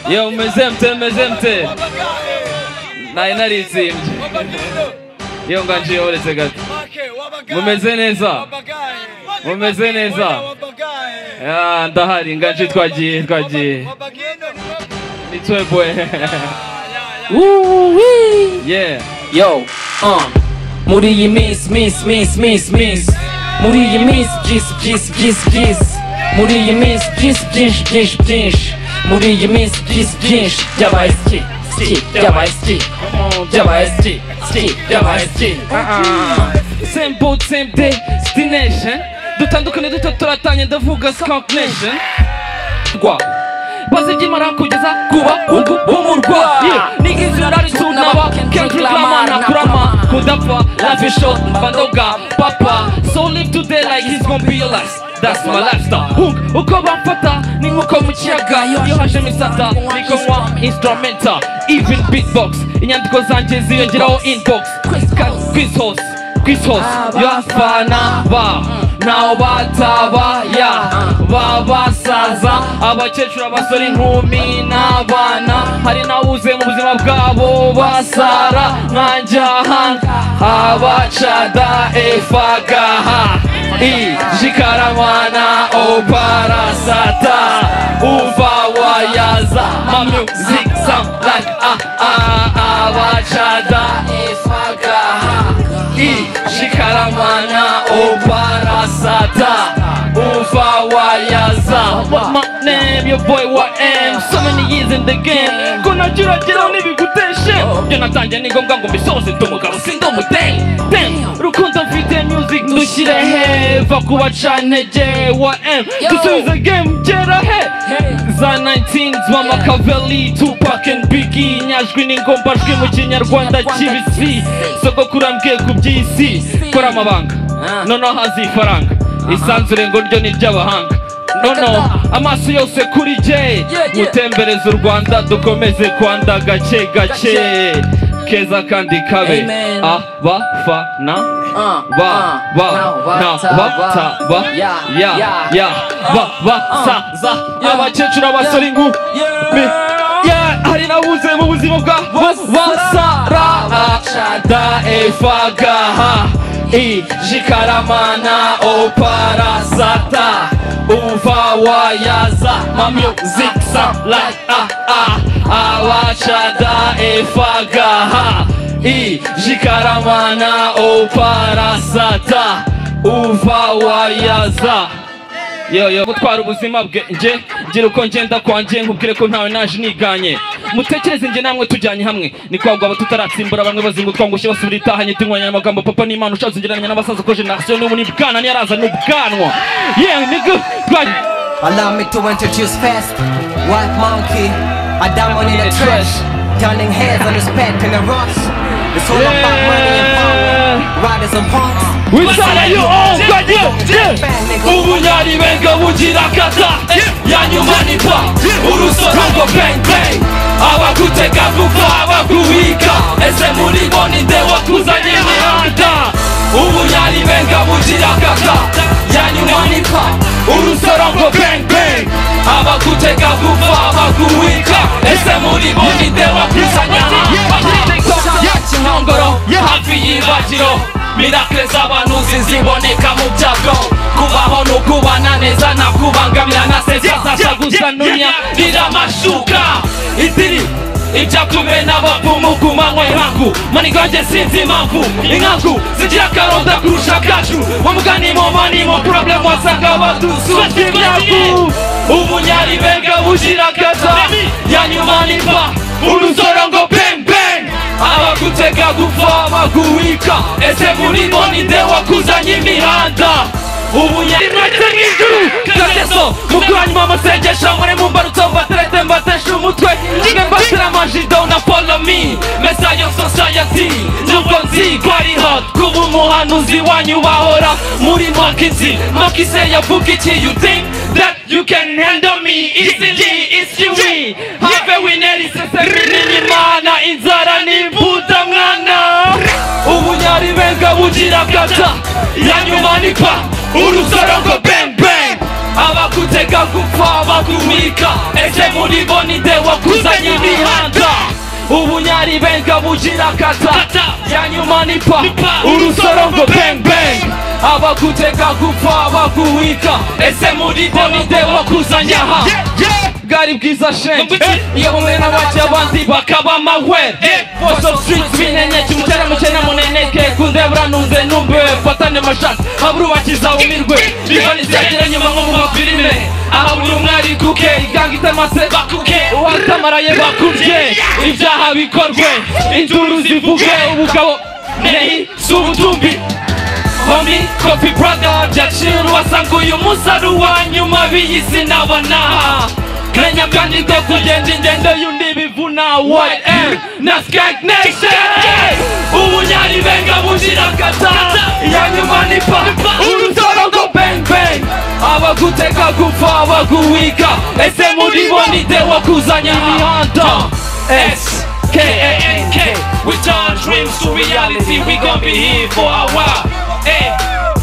Yo meze mte meze mte nari naritsimbye iyo nganje yoboretse gato mumeze neza mumeze neza Ya, ndahari nganje twagiye twagiye ni twebwe yeah Yo, uh, muri iyi minsi minsi minsi minsi minsi muri iyi minsi byinshi byinshi byinshi byinshi muri iyi minsi byinshi byinshi byinshi byinshi muri iyi minsi byinshi byinshi byabaye ski ski byabaye ski byabaye ski ski byabaye ski same boat same day destination dutandukane duto turatanye ndavuga skunk nation rwa bazi byimara kugeza kuba ubu bumurwa nigizina nari sunaba kendrick lamar na kurama kudapfa life is short bandoga papa so live today like it's gonna be your last that's my lifestyle Hook, uko bamfata ni nkuko mu kiyaga iyo haje misata niko nywa instrumental even beatbox inyandiko zanjye ziyongeraho inbox quiz horse quiz horse y'abafana ba ntaho bataba ya babasaza abakecuru abasore inkumi n'abana hari n'awuze mu buzima bwabo basara nkanjye ahandi abacada efagaha i jikaramana oparasata uva wayaza ma music sound like ah ah abacada efagaha i jikaramana oparasata uva wayaza my name your boy wa m so many years in the game ko nageragereho n'ibiguteshe byo natangiye ni ngombwa ngo mbisoze ndi umugabo si ndi umudeni dem rukundo mfite music dushyire heva ku bacantege wa m dusubize game gera he za 19s mama kaveli tupac and biggie inyajwi n'ingombajwi mu kinyarwanda kibisi sogokuru ambwiye ku by'isi kora amabanga noneho haza ifaranga isanzure ngo ryo ni iry'abahanga nono amaso yose kuri jye mutembereze u rwanda dukomeze kwanda gake gake keza kandi kabe Amen. abafana uh, ba ba na ba ta ba ya ya ba ba sa za abakecuru abasore ingu mi ya hari nabuze mu buzima bwa wasara acada efagaha i jikaramana oparasata uva wayaza ma music sound like ah ah abacada efagaha i jikaramana oparasata uva wayaza yoyo gutwara ubuzima bwe nge ngira uko ngenda kwanjye nkubwire ko ntawe naje niganye mutekereze nge namwe tujyanye hamwe ni kwa aba tutaratsimbura bamwe bazingutwa ngo ushe basubira itahanye tinywanya amagambo papa n'imana ushatse ngereranya n'abasaza ko generasiyo n'ubu ni bwana ntiyarazana ubwanwa yewe nigga bwanyu Allow me to introduce first White Monkey, a diamond in the trash Turning heads on his pet in a rush It's all about money and power Riders and punks wisara yo onganye ubunyari benga bugira kata ya nyuma ni pa urusoro ngo bang bang abagutega vuba abaguhika ese muri bo ni nde wakuzanye mihanda ubunyari benga bugira kata ya nyuma ni pa urusoro ngo bang bang abagutega vuba abaguhika ese muri bo ni nde wakuzanye nyongoro hafi y'ibagiro mirakire z'abanuzi ziboneka mu byago kubaho ni ukubana neza na kubangamira na sezasasha gusa nunya riramashuka idiri ibyakume n'abapfumu ku manywa y'inkangu manigonge sinzi impamvu inkangu zigira akaronda kurusha akacu mu muganimo manimo problem wasanga badusuka imyavu ubunyari benga bugira akaza yanyuma nipa urusoro ngo bang bang abagutega gupfa baguhika ese muri bo ni nde wakuzanye imihanda ubunyaretse nk'ijuru kageso mubwanyu amasengesho muri mumbarutso mbaterete mbatesha umutwe kimwe mbatera amajido na polomi mesa yo society nubwo nzi ko ari hot kuba umuhanuzi wanyu bahora muri makizi makise yavuga iki you think that you can handle me easily it's you we have a winner is a imana inzara n'imbuta mwana ubunyari benga bugira kata ya nyuma ni pa urusoro ngo bang bang abakuta batega gupfa bakumika ese muri bo ni de wakuzanye imihanda ubunyari benga bugira kata ya nyuma ni pa urusoro ngo bang bang abakutega gupfa bakuwika ese muri bo ni de wakuzanye aha bwari bwiza shenge iyo bumwe n'abajya abandi bakaba amahwe bose streets binenye kimutera mukene muneneke kundebura numve numbe fatane mashati aburubakiza umirwe ibani zagira nyuma nko mu mafilime aha buri umwe ari kuke iganga itamase bakuke uwatamaraye bakubye ibyaha bikorwe induru zivuge ubugabo nehi si ubutumbi homi kopi brother jacil wasanga uyu munsi ari uwa nyuma biyisi n'abanaha menya kandi ko kugenda ingendo y'undi bivuna white m na skag nation ubunyari benga buzira kata iya nyuma ni pa urutoro ngo bang bang abaguteka gupfa abaguwika ese muri bo ni de wakuzanya imihanda s k a n k we turn dreams to reality we gon' be here for a while hey.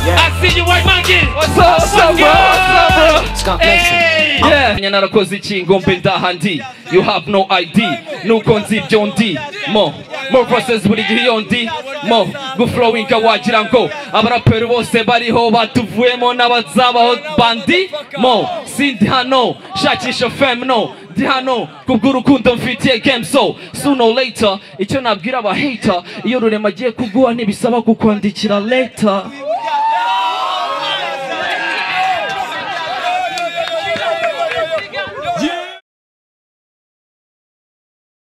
I see you white monkey what's up what's up bro what's up bro hey yeah nyana narakoze iki ngombe ndaha ndi you have no id nuko nzi ibyo ndi mo mo process buri gihe iyo ndi mo guflowinga wagira ngo abaraperi bose bariho batuvuyemo n'abazabaho bandi mo sindi hano shakisha fem no ndi hano kubw'urukundo mfitiye game so sooner or later icyo nabwira abahata iyo rurema agiye kuguha ntibisaba kukwandikira later